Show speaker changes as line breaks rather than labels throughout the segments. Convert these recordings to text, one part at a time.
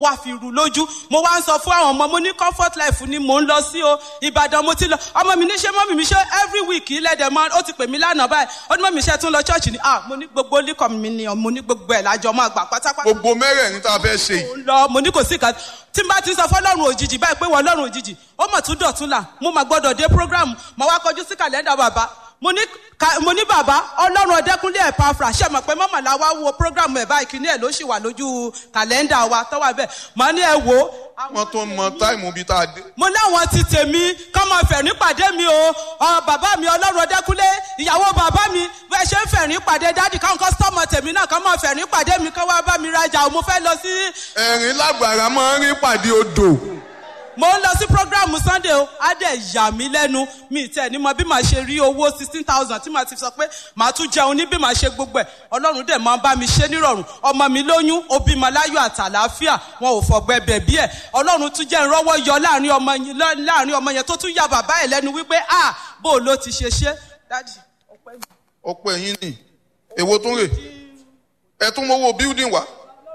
wá fi rú lójú mo wá ń sọ fún àwọn ọmọ mo ní comfort life ni mò ń lọ sí o ìbàdàn mo ti lọ ọmọ mi ní ṣe mọ́mì mi ṣe every week ilẹ̀dẹ̀ mọ́ ó ti pè mí lánàá báyìí ó ní mọ́mì ṣe tún lọ church ni ah mo ní gbogbo líkọ̀ mi ni mo ní gbogbo ẹ̀ lájọ máa gbà pátápátá
gbogbo mẹ́rẹ̀ẹ̀rin tá a fẹ́ ṣe yìí
mo ń lọ mo ní kò sí kan tí n bá ti sọ fọlọ́run òjijì báyìí pé wọ́n lọ́run òjijì ó mọ̀ tún dọ̀tún là mo mà gbọ́dọ̀ dé program mo wá kọjú sí kàlẹ́ndà bàbá mo ní ka- mo ní bàbá ọlọ́run ọdẹkùnlé ẹ̀ pafra ṣe mọ̀ pé mọ́mọ́ la wá wo program ẹ̀ báyìí kìíní ẹ̀ ló sì wà lójú kàlẹ́ndà wa tó wà bẹ́ẹ̀ mo ní ẹ wò ó
wọ́n tó mọ táìmù bíi tá a dé.
mo láwọn ti tèmi kọ́ máa fẹ̀rín pàdé mi o ọ bàbá mi ọlọ́run ọdẹkùnlé ìyàwó bàbá mi bẹ́ẹ̀ ṣe ń fẹ̀rín pàdé dádì káwọn kọ́sítọ́mù tèmi náà kọ́ máa fẹ̀rín pàdé mi kọ́ wá bá mi rajà o mo fẹ́ lọ sí
ẹ̀rín lágbára máa ń rí pàdé odò.
mo ń lọ sí programu sunday o á dẹ̀ yà mí lẹ́nu mi tẹ̀ ní mo bí màá ṣe rí owó sixteen thousand tí màá ti sọ pé màá tún jẹun ní bí màá ṣe gbogbo ẹ̀ ọlọ́run dẹ̀ máa ń bá mi ṣe nírọ̀rùn ọmọ mi lóyún òbí ma láyọ̀ àtàlàáfíà wọn ò fọ̀gbẹ́ bẹ̀bí ẹ̀ ọlọ́run tún jẹ́ ìrọ́wọ́ yọ láàrin ọmọ yẹn láàrin ọmọ yẹn tó tún ya bàbá ẹ̀ lẹ́nu wípé ah bó o ló ti ṣe ṣe dádì ọpẹ́ mi.
ọ̀pọ̀ ẹ̀yìn ni èwo tún rè ẹ tún mọ́wọ́ building wá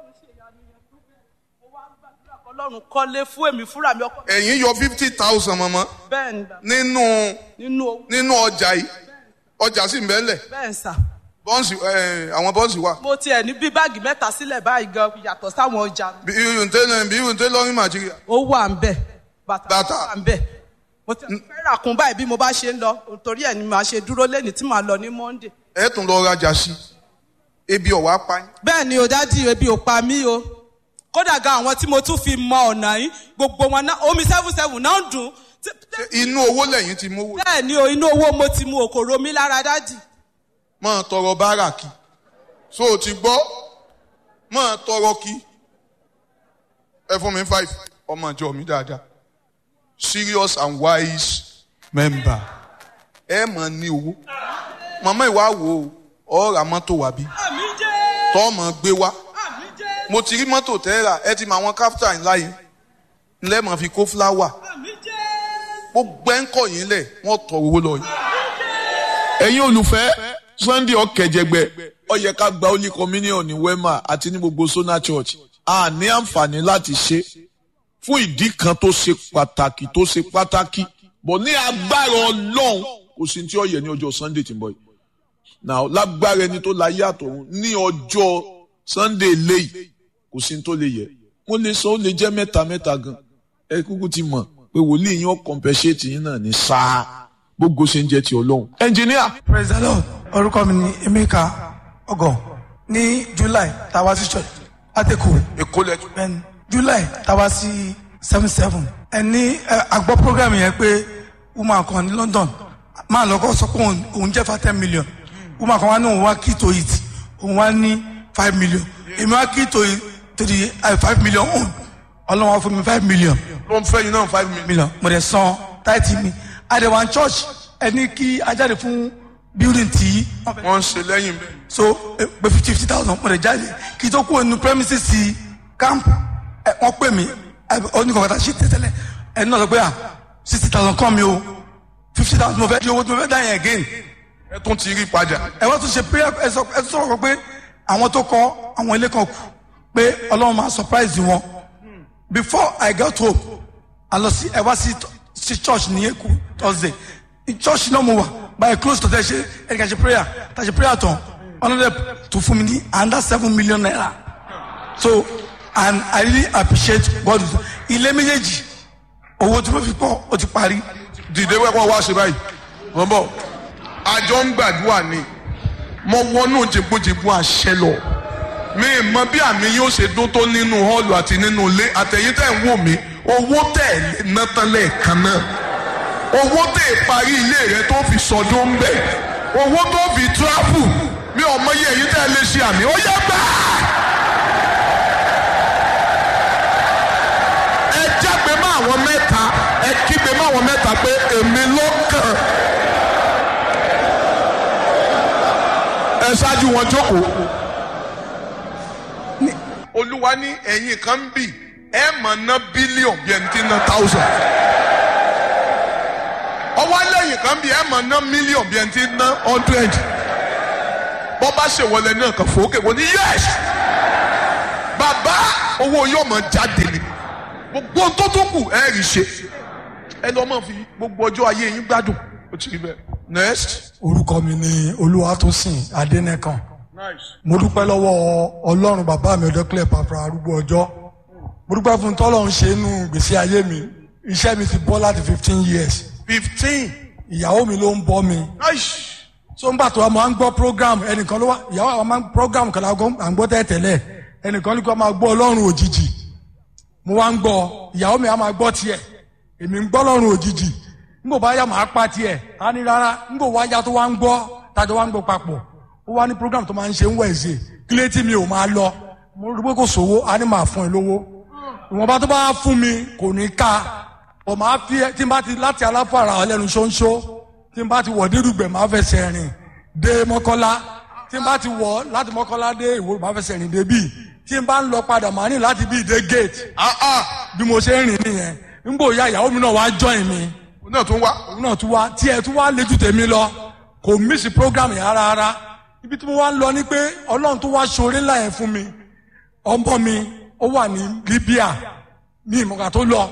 ọlọ́run kọ́lé fún èmi fúnra mi ọkọ
ẹ̀yìn yọ fifty thousand mọ́mọ́
bẹ́ẹ̀ ni bàbá,
nínú
nínú owó
nínú ọjà yìí ọjà sì ń bẹ́lẹ̀
bẹ́ẹ̀ ń sà
bọ́ǹsì ẹ̀ àwọn bọ́ǹsì wà
mo tiẹ̀ ní bí báàgì mẹ́ta sílẹ̀ báyìí gan yàtọ̀ sáwọn ọjà mi.
bí irun tẹ́lẹ̀ bí irun tẹ́lẹ̀ lọ́rìn màjíríà
ó wà ń bẹ̀ bàtà
Bàtà.
wà ń bẹ̀ mo ti fẹ́ rà kún báyìí bí mo bá ṣe ń lọ torí ẹ̀ ni màá ṣe dúró lẹ́ni tí màá lọ ní monday.
ẹ̀ tún lọ rajà sí ebi ọ̀wá pa yín.
bẹ́ẹ̀ ni o dádì ebi ò pa mí o kódà gan àwọn tí mo tún fi mọ ọ̀nà yìí gbogbo wọn náà omi seven seven náà ń dùn Tí- tí-
inú owó lẹ́yìn ti mówó
bẹ́ẹ̀ ni o inú owó mo ti mu òkòrò mi lára dádì
máa tọrọ bárà kí so o ti gbọ́ máa tọrọ kí ẹ fún mi five ọmọ ìjọ mi dáadáa serious and wise member ẹ máa ní owó màmá ìwà wò ó ọ̀rà mọ́tò wà bí
àmì jẹ́
tọ́ mọ̀ gbé wá
àmì jẹ́
mo ti rí mọ́tò tẹ́ra ẹ ti mọ àwọn káfíńtà ńlá yìí ńlẹ́ mọ̀ fi kó fúláwà
àmì jẹ́
gbogbo ẹ̀ ń kọ̀ yín lẹ̀ wọ́n tọrọ owó lọ yìí.
ẹ̀yin olùfẹ́ sunday ọ̀kẹ́jẹgbẹ́ ó yẹ ká gba holy communion ní wema àti ní gbogbo sona church a ní àǹfààní láti ṣe fún ìdí kan tó ṣe pàtàkì tó ṣe pàtàkì bọ̀ ní agbára ọlọ́run kò sí tí ó yẹ ní ọjọ́ sunday tí ń bọ̀ yìí now lágbára ẹni tó láyé àtọ̀run ní ọjọ́ sunday léyìí kò sí tó lè yẹ mo lè sọ ó lè jẹ́ mẹ́ta mẹ́ta gan ẹ kúkú ti mọ̀ pé wòlíì yín ó compensate yín náà ní sáà gbogbo ṣe ń jẹ́ ti ọlọ́run engineer
praise the lord orúkọ mi ni emeka ọgọ ní july tàwa sí church àtẹkù
èkó lẹ́jọ́
bẹ́ẹ̀ni july tàwa sí seven seven ẹni àgbọ̀ program yẹn pé woman kan ní london máa lọ́kọ́ sọ pé òun- òun jẹ́ fa ten million woman kan wá ní òun wá key to it òun wá ní five million èmi wá key to it to the uh, five million own ọlọ́run wá fún mi five million
ló ń fẹ́ yín náà five million.
million mo dẹ̀ san táìtì mi àdèwà church ẹni kí ajáde fún building tí wọ́n fẹ́
wọ́n ń ṣe lẹ́yìn bẹ́ẹ̀.
so eh, pé fifty thousand mo lè jáde kí tó kúrò nínú premises sí camp ẹ wọ́n pè mí oníkọ̀ọ́ta ṣe tẹ́tẹ́lẹ̀ ẹni náà sọ pé à sixty thousand kọ́ mi o fifty thousand mo fẹ́ di owó tí mo fẹ́ dá yẹn again
ẹ tún ti rí padà.
ẹ wọ́n tún ṣe prayer ẹ sọ ẹ tún sọ̀rọ̀ kan pé àwọn tó kọ́ àwọn ilé kan kù pé ọlọ́run máa surprise wọn before I got home a lọ sí ẹ wá sí sí church ní Èkó Thursday ní church náà mo wà by close to tẹ ṣe ẹ kà ṣe prayer tà ṣe prayer tán ọlọ́dẹ tó fún mi ní under seven million naira so and I really appreciate God ilé méjèèjì owó tí mo fi pọ̀ ó ti parí
dìde wẹ́pọ̀ wá ṣe báyìí wọ́n bọ̀ àjọ ń gbàdúrà ni mo wọnú jìbùjìbù àṣẹ lọ mi ì mọ bí àmì yóò ṣe dún tó nínú hall àti nínú ilé àtẹ̀yìn tẹ̀ ń wò mí owó tẹ̀ lé ná tán lẹ́ẹ̀kan náà owó tẹ̀ parí ilé rẹ tó fi sọdún ń bẹ̀ owó tó fi travel mi ò mọ iye èyí tẹ̀ lè ṣe àmì ó yẹ gbà. ẹ jágbe mọ́ àwọn mẹ́ta ẹ kígbe mọ́ àwọn mẹ́ta pé èmi ló kàn. ẹ ṣáájú wọn jókòó. olúwa ní ẹ̀yìn kan ń bì ẹ mọ̀ ná bílíọ̀n bí ẹni tí ń ná thousand. ọwọ́ lẹ́yìn kan bí ẹ mọ̀ ná mílíọ̀n bí ẹni tí ń ná hundred. bọ́ bá ṣèwọlé náà kàn fòókè wọ́n ní yẹ́s. bàbá owó yóò mọ jáde ni gbogbo ohun tó tó kù ẹ rí ṣe ẹ lọ mọ fi gbogbo ọjọ́ ayé yín gbádùn ó ti rí bẹ́ẹ̀ next.
orúkọ mi ni olúwatósìn adẹnẹkan mo dúpẹ́ lọ́wọ́ ọlọ́run bàbá mi ọ̀dọ́kílẹ̀ pàpà arúgbó ọjọ́ mo dúpẹ́ fún tọ́lọ́run ṣe inú gbèsè ayé mi iṣẹ́ mi ti bọ́ láti fifteen years
fifteen.
ìyàwó mi ló ń bọ́ mi so ńgbà tó a máa ń gbọ́ program ẹnìkan ló wá ìyàwó àwọn máa ń program kan lágọ́ à ń gbọ́ tẹ́tẹ̀lẹ̀ ẹnìkan ní kó máa gbọ́ ọlọ́run òjijì mo wá ń gbọ́ ìyàwó mi á máa gbọ́ tiẹ̀ èmi ń gbọ́ ọlọ́run òjijì ńgbò bá yà máa pa tiẹ̀ á ní rárá ńgbò wá yá tó wá ń gbọ́ tájọ wá ń gbọ́ papọ̀ ó wá ní program tó máa ń ṣe ń wẹ̀ẹ́sì kílé tí mi ò máa lọ mo rí pé kò sówó á ní máa fún ẹ lówó ìwọ̀nba tó bá fún mi kò ní ká ọ̀ máa fi tí n bá ti láti aláfàrà ọlẹ́nu ṣóńṣó tí n bá ti wọ̀ dérúgbẹ̀ máa fẹsẹ̀ rìn dé mọ́kọ́lá tí n bá ti wọ̀ láti mọ́kọ́lá dé ìwò máa fẹsẹ̀ rìn dé bíi tí n bá ń lọ padà máa ní láti bíi dé gate bí mo ṣe ń rìn nìyẹn n bò ya ìyàwó mi náà wá join mi
òun náà tún wá.
òun náà tún wá tí ẹ tún wá léjú tèmi lọ kò mísì program yẹn rárá rárá ibi tí mo wá ń lọ ni pé ọlọ́run tó wá ṣoore ńlá yẹn fún mi ọmọ mi ó wà ní Libya ní ìmọ̀gà tó lọ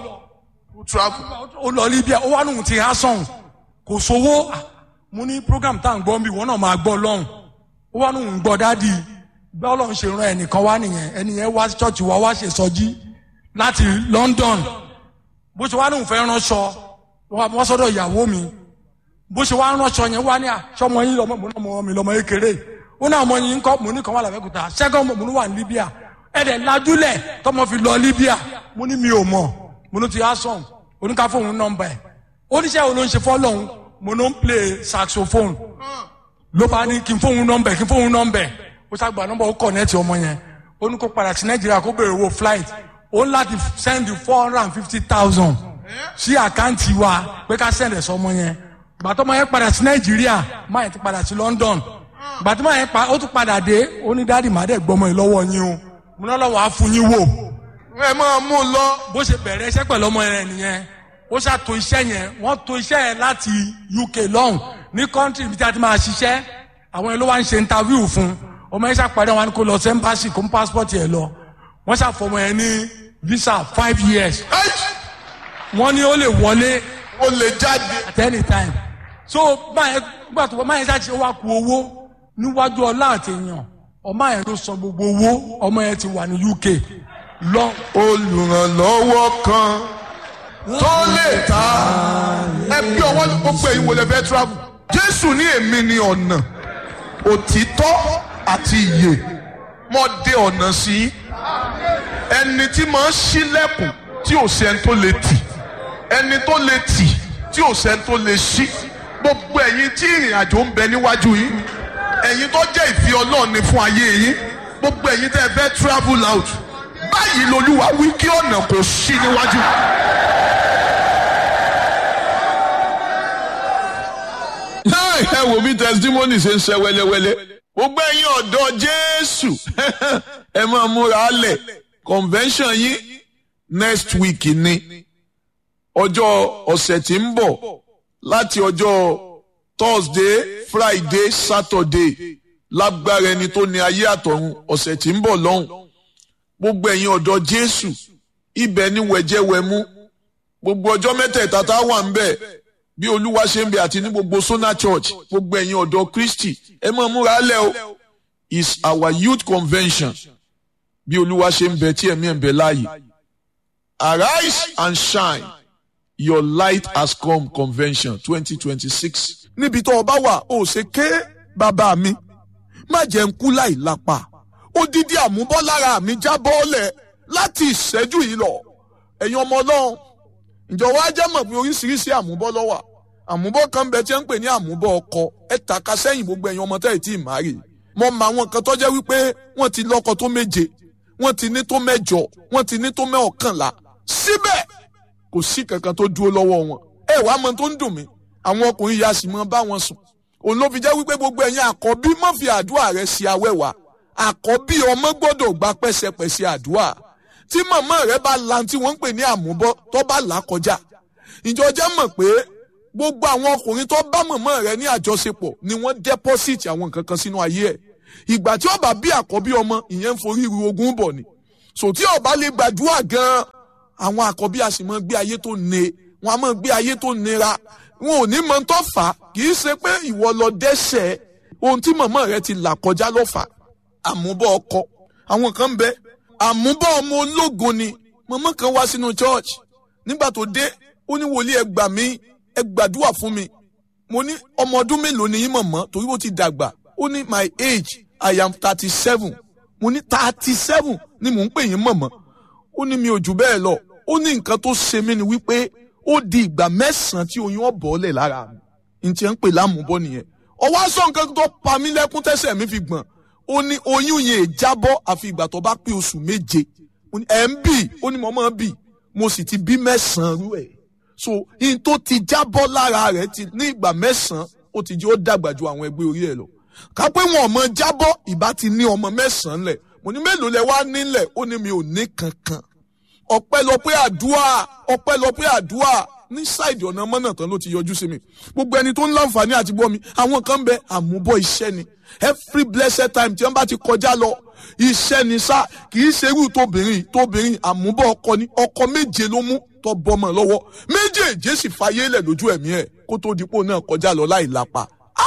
ó travel.
ó lọ Libya ó wá nù ti há sọ̀hún kò sówó Ah, mo ní program tá à ń gbọ́ bí wọn náà máa gbọ́ lọ́hùn ó wá nù ń gbọ́ dádì bí ọlọ́run ṣe ran ẹnìkan wá nìyẹn ẹnìyẹn wá sí church wa wá ṣe sọjí láti London bó ṣe wá nù fẹ́ ránṣọ wọ́n sọ́dọ̀ ìyàwó mi bó ṣe wá ránṣọ yẹn wá ní àṣọmọ yín lọmọ mo ní ọmọ mi lọmọ kékeré ó ní ọmọ yín kọ́ mo ní kan wà lábẹ́kúta ṣẹ́gun mo ní wà ní Libya ẹ̀dẹ̀ lajúlẹ̀ tọmọ fi lọ Libya mo ní mi ò mọ̀ mo ní ti asom oníkà fóun nọ́mbà ẹ̀ oníṣẹ́ wo ló ń ṣe fọ́lọ́hún mo ló ń play saxophone ló bá ní kí n fóun nọ́mbà ẹ̀ kí n fóun nọ́mbà ẹ̀ ó ṣàgbà nọ́mbà ó kọ̀nẹ́ẹ̀tì ọmọ yẹn ó ní kó padà sí Nàìjíríà kó béèrè owó flight ó ń láti send four hundred and fifty thousand sí àkáǹtì wa pé ká send ẹ̀ sọmọ yẹn gbàtọ́ máa yẹn padà sí Nàìjíríà máa yẹn ti padà sí London gbàtọ́ máa yẹn pa ó tún padà dé ó ní dáàdì má dẹ̀ gbọmọ yìí lọ́wọ́ yín o mo náà lọ́wọ́ á fún yín wò
ẹ máa mú un lọ.
bó ṣe bẹ̀rẹ̀ iṣẹ́ pẹ̀lú ọmọ yẹn nìyẹn ó ṣàtò iṣẹ́ yẹn wọ́n to iṣẹ́ yẹn láti UK lọ́hùn ní kọ́ńtì ibi tí a ti máa ṣiṣẹ́ àwọn yẹn ló wá ń ṣe interview fún ọmọ yẹn ṣàpàdé wọn kó lọ sí embassy kó mú passport yẹn lọ wọ́n ṣàfọmọ yẹn ní visa five years wọ́n ní ó lè wọlé
ó lè jáde.
at any time so báyẹn gbà tó báyẹn ṣáà ṣe wá ku owó níwájú ọlá àtẹ̀yàn ọmọ yẹn ló san gbogbo owó ọmọ yẹn ti wà ní UK lọ
olùrànlọ́wọ́ kan tó lè ta ẹ bí ọwọ́ gbogbo ẹ̀yin wọlé fẹ́ travel. Jésù ní èmi ni ọ̀nà òtítọ́ àti ìyè mo dé ọ̀nà sí i. ẹni tí máa ń ṣílẹ̀kùn tí ò sẹ́ni tó lè tì ẹni tó lè tì tí ò sẹ́ni tó lè ṣí gbogbo ẹ̀yin tí ìrìn àjò ń bẹ níwájú yín ẹ̀yin tó jẹ́ ìfẹ́ Ọlọ́run ni fún ayé yín gbogbo ẹ̀yin tẹ́ ẹ fẹ́ travel out báyìí lolúwa wí kí ọ̀nà kò ṣí níwájú.
ẹ wò bí testimony ṣe ń ṣe wẹ́lẹ́wẹ́lẹ́ gbogbo ẹ̀yin ọ̀dọ́ Jésù ẹ máa múra lẹ̀ convention yín next week ni ọjọ́ ọ̀sẹ̀ tí ń bọ̀ láti ọjọ́ Thursday Friday Saturday lágbára ẹni tó ní ayé àtọ̀run ọ̀sẹ̀ tí ń bọ̀ lọ́hùn gbogbo ẹ̀yin ọ̀dọ́ Jésù ibẹ̀ ni wẹ̀jẹ̀wẹ̀mú gbogbo ọjọ́ mẹ́tẹ̀ẹ̀ta tá a wà ń bẹ̀ bí olúwa ṣe ń bẹ àti ní gbogbo Sona Church gbogbo ẹ̀yin ọ̀dọ́ Kristi ẹ máa múra lẹ̀ o is our youth convention bí olúwa ṣe ń bẹ tí ẹ̀mí ẹ̀ ń bẹ láàyè arise and shine your light has come convention twenty twenty six.
níbi tó o bá wà ó ṣe ké bàbá mi má jẹ́ ń kú láì lápá odidi àmúbọ́lára mi já bọ́ọ̀lẹ̀ láti ìṣẹ́jú yìí lọ ẹ̀yin ọmọ ọlọ́run ǹjọ́ wá jẹ́ mọ̀ pé oríṣiríṣi àmúbọ́ ló wà àmúbọ́ kan bẹ tí wọ́n ń pè ní àmúbọ́ ọkọ ẹ tàka sẹ́yìn gbogbo ẹ̀yin ọmọ tẹ́lẹ̀ tí ì máa rè mọ mọ àwọn kan tó jẹ́ wípé wọ́n ti lọ́kọ tó méje wọ́n ti ní tó mẹ́jọ wọ́n ti ní tó mẹ́ọ̀kànlá síbẹ̀ kò sí kankan tó dúró lọ́wọ́ wọn ẹ wàá mọ tó ń dùn mí àwọn ọkùnrin yà sì mọ bá wọn sùn òun ló fi jẹ́ wípé gbogbo ẹ̀yin àkọ́bí má fi àdúrà rẹ sí awẹ́wà àkọ́bí ọmọ gbọ́dọ̀ gba pẹ́sẹpẹ́sẹ àdúrà tí màmá rẹ bá la tí wọ́n ń pè ní àmúbọ́ tó bá là kọjá ìjọ jẹ́ mọ̀ pé gbogbo àwọn ọkùnrin tó bá màmá rẹ ní àjọṣepọ̀ ni wọ́n dẹ́pọ́sìtì àwọn nǹkan kan sínú ayé ẹ̀ ìgbà tí ó bá bí àkọ́bí ọmọ ìyẹn ń forí ru ogún bọ̀ ni so tí ọba lè gbàdúrà gan àwọn àkọ́bí a sì máa gbé ayé tó ne wọn a máa gbé ayé tó nira wọn ò ní mọ tó fà á kì í ṣe pé ìwọ lọ dẹ́ṣẹ̀ ohun tí màmá rẹ ti là kọjá ló fà á àmúbọ̀ ọkọ àwọn kan bẹ àmúbọ̀ ọmọ ológo ni màmá kan wá sínú church nígbà tó dé ó ní wòlíì ẹ gbà mí ẹ gbàdúrà fún mi mo ní ọmọ ọdún mélòó ni yín mọ̀mọ́ torí ó ti dàgbà ó ní my age i am thirty seven mo ní thirty seven ni mò ń pè yín mọ̀mọ́ ó ní mi ò jù bẹ́ẹ̀ lọ ó ní nǹkan tó ṣe mí ni wípé ó di ìgbà mẹ́sàn-án tí oyún ọ̀bọ̀ọ́lẹ̀ lára mi n tiẹ̀ ń pè lámùbọ́ nìyẹn ọwọ́ aṣọ nǹkan tó pa mí lẹ́kún tẹ́sẹ̀ mi fi gbọ̀n ó ní oyún yẹn jábọ́ àfi ìgbà tó bá pé oṣù méje ẹ̀ ń bì ó ní mo máa bì mo sì ti bí mẹ́sàn-án rú ẹ̀ so in tó ti jábọ́ lára rẹ̀ ti ní ìgbà mẹ́sàn-án ó ti jẹ́ ó dàgbà ju àwọn ẹgbẹ́ orí ẹ̀ lọ ká pé wọn ọmọ jábọ́ ìbá ti ní ọmọ mẹ́sàn-án lẹ̀ mo ní mélòó lẹ wá nílẹ̀ ó ní mi ò ní kankan ọpẹ́lọpẹ́ àdúrà ọpẹ́lọpẹ́ àdúrà ní ṣáìdì ọ̀nà mọ́nà tán ló ti yọjú sí mi gbogbo ẹni tó ń láǹfààní àti gbọ́ mi àwọn kan bẹ àmúbọ̀ iṣẹ́ ni every blessed time tí wọ́n bá ti kọjá lọ iṣẹ́ ni sá kì í ṣerú tóbìnrin tóbìnrin àmúbọ̀ ọkọ ni ọkọ méje ló mú tó bọ́mọ lọ́wọ́ méjèèjì sì fàyè lẹ̀ lójú ẹ̀mí ẹ̀ kó tó dípò náà kọjá lọ láì lápá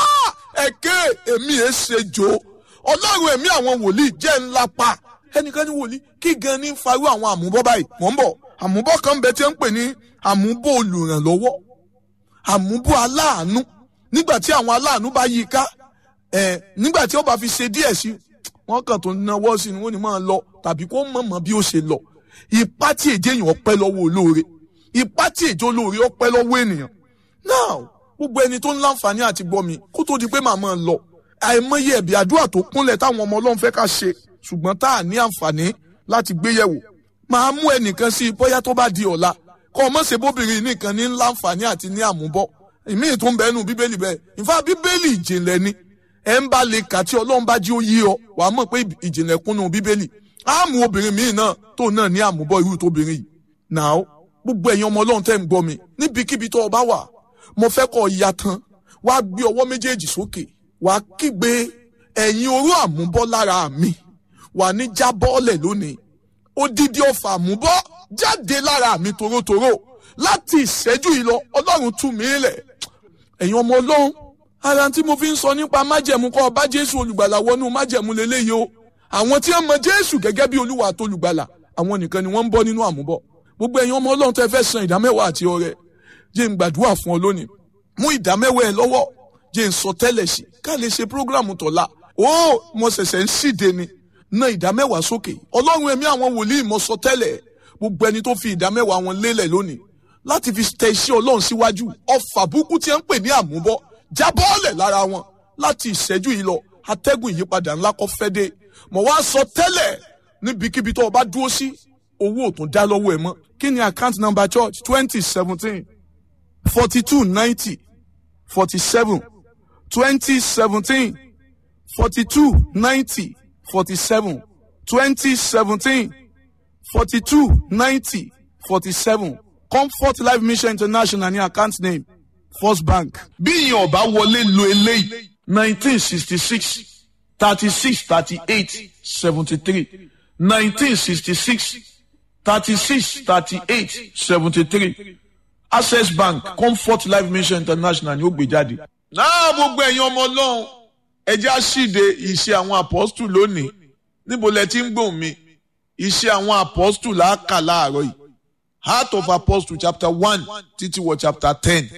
ẹ̀kẹ́ èmi ẹ̀ ṣe jò ọlọ́run ẹ̀mí àwọn wòlíì jẹ́ ńlá pa ẹnìkan ní wòlíì kí gan ní farú àwọn àmúbọ́ báyìí mọ̀ ń bọ̀ àmúbọ́ kan bẹ tí ń pè ní àmúbọ́ olùrànlọ́wọ́ àmúbọ́ aláàánú nígbà tí àwọn aláàánú bá yí ká ẹ̀ nígbà tí ó bá fi ṣe díẹ̀ sí wọ́n kàn tó náwó sí ni wọ́n ní máa lọ tàbí kó mọ̀mọ́ bí ó ṣe lọ ipá tí èjé èèyàn ọpẹ́ lọ́wọ́ olóore ipá tí èjé olóore ọpẹ́ lọ́wọ́ ènìyàn now gbogbo ẹni tó ń láǹfààní àti gbọ́ mi kó tó di pé màmá lọ àìmọye ẹ̀bí àdúrà tó kúnlẹ̀ táwọn ọmọ ọlọ́run fẹ́ ká ṣe ṣùgbọ́n tá à ní àǹfààní láti gbé yẹ̀wò máa mú ẹnìkan sí i bóyá tó bá di ọ̀la kọ́ ọ mọ̀ ṣe bóbìnrin nìkan ní láǹfààní àti ní àmúbọ̀ ìmíì tó ń bẹ́ẹ̀ nù bíbélì bẹ́ẹ̀ ìfá bíbélì ìjìnlẹ̀ ni ẹ̀ ń bá lè kà tí ọlọ́run bá jí ó yí ọ wàá mọ̀ pé ìjìnlẹ̀ kúnnú bíbélì àmú obìnrin míì náà tó náà ní àmúbọ̀ irú tóbìnrin yìí náà gbogbo ẹ̀yin ọmọ ọlọ́run tẹ́ ń gbọ́ mi níbikíbi tó o bá wà mo fẹ́ kọ́ ya tán wàá gbé ọwọ́ méjèèjì sókè wàá kígbe ẹ̀yin oró àmúbọ́ lára mi wà ní jábọ́ọ̀lẹ̀ lónìí odidi ọfà àmúbọ́ jáde lára mi torótoró láti ìṣẹ́jú yìí lọ ọlọ́run tú mi lẹ̀ ẹ̀yin ọmọ ọlọ́run ara tí mo fi ń sọ nípa májẹ̀mú kọ́ ọba jésù olùgbàlà wọnú májẹ̀mú lélẹ́yìí o àwọn tí wọ́n mọ jésù gẹ́gẹ́ bí olúwa àti olùgbàlà àwọn nìkan ni wọ́n ń bọ́ nínú àmúbọ̀ gbogbo ẹ̀yin ọmọ ọlọ́run tẹ́ fẹ́ san ìdámẹ́wàá àti ọrẹ jẹ́ ń gbàdúrà fún ọ lónìí mú ìdámẹ́wàá ẹ lọ́wọ́ jẹ́ ń sọ tẹ́lẹ̀ sí ká lè ṣe prógráàmù tọ̀la ó mo ṣẹ̀ṣẹ̀ ń síde ni ná ìdámẹ́wàá sókè ọlọ́run ẹ̀mí àwọn wòlíì mo sọ tẹ́lẹ̀ gbogbo ẹni tó fi ìdámẹ́wàá wọn lélẹ̀ lónìí láti fi tẹ iṣẹ́ ọlọ́run síwájú ọfà burúkú tí ń pè ní àmúbọ́ jábọ́ọ̀lẹ̀ lára wọn láti ìṣẹ́jú yìí lọ atẹ́gùn ìyípadà ńlá kọ́ fẹ́ dé mo wá sọ tẹ́lẹ̀ níbikíbi tó o bá dúró sí owó ò tún dá lọ́wọ́ ẹ̀ mọ́ kí ni account number church twenty seventeen forty two ninety forty seven twenty seventeen forty two ninety forty seven twenty seventeen forty two ninety forty seven comfort life mission international ní account name first bank.
bí ìyẹn ọba wọlé lo eléyìí nineteen sixty six thirty six thirty eight seventy three nineteen sixty six thirty six thirty eight seventy three access bank comfort life mission international ni ó gbé jáde. náà gbogbo ẹ̀yin ọmọ ọlọ́run ẹjẹ́ àṣìde ìṣe àwọn apọ́stù lónìí níbo lẹ ti ń gbóhùn mi ìṣe àwọn apọ́stù làákà láàárọ̀ yìí heart of apostle chapter one títí wọ chapter ten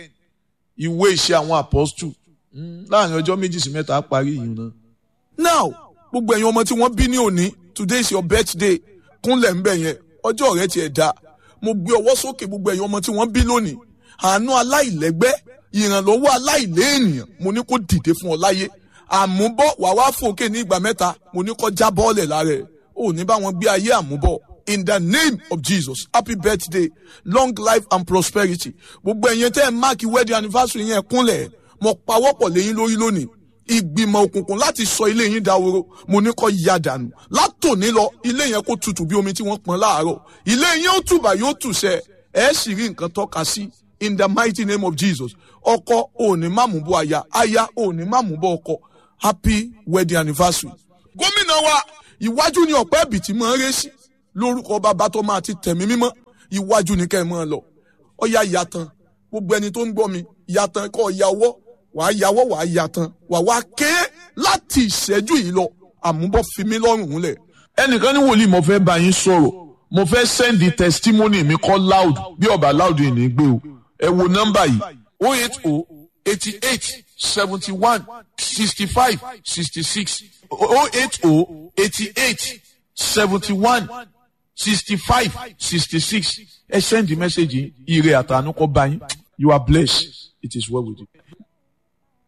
ìwé ìṣe àwọn apọ́stù láàrin ọjọ́ méjì sí mẹ́ta á parí yìí náà.
now gbogbo ẹ̀yin ọmọ tí wọ́n bí ní òní today is your birthday kúnlẹ̀ ń bẹ̀ yẹn ọjọ́ rẹ tiẹ̀ dá mo gbé ọwọ́ sókè gbogbo ẹ̀yin ọmọ tí wọ́n bí lónìí àánú aláìlẹ́gbẹ́ ìrànlọ́wọ́ aláìléènìyàn mo ní kó dìde fún ọ láyé àmúbọ̀ wà wá fòkè ní ìgbà mẹ́ta mo ní kó já bọ́ọ̀lẹ̀ lára ẹ̀ ò ní bá wọn gbé ayé àmúbọ̀ in the name of jesus happy birthday long life and prosperity gbogbo ẹ̀yin tẹ́ ẹ̀ máàkì wedding anniversary yẹn kúnlẹ̀ mo pawọ́pọ̀ lẹ́yìn lórí lónìí ìgbìmọ̀ òkùnkùn láti sọ ilé yín dahoro mo ní kó ya dànù látòní lọ ilé yẹn kó tutù bí omi tí wọ́n pọn láàárọ̀ ilé yẹn ó tùbà yóò tùṣẹ́ ẹ̀ sì rí nǹkan tọ́ka sí in the mighty name of jesus ọkọ òní má mú bọ aya aya òní má mú bọ ọkọ happy wedding anniversary. gómìnà wa ìwájú ni ọ̀pẹ́ ẹ̀bì tí máa ń ré sí lórúkọ bàbá tó máa ti tẹ̀mí mímọ́ iwájú ni kẹ́ ẹ máa lọ ọ̀ya ìyàtàn gbogbo ẹni tó ń gbọ́ mi ìyàtàn kọ́ ìyàwọ́ wàá yàwọ́ wàá yàtàn wàá wá ké láti ìṣẹ́jú yìí lọ àmúbọ̀ fi mí lọ́rùn lẹ̀.
ẹnìkan ní wòlíì mo fẹ́ bá yín sọ̀rọ̀ mo fẹ́ sẹ́ndì testimony mi kọ́ loud bí ọba loud yìí ní gbé o ẹ wo nọ́mbà yìí o eight o eighty eight seventy one sixty five sixty six o eight o eighty eight seventy one sixty five sixty six ẹ sẹ́ndì mẹ́sẹ̀gì ire àtànú kọ́ bá yín you are blessed it is well with you.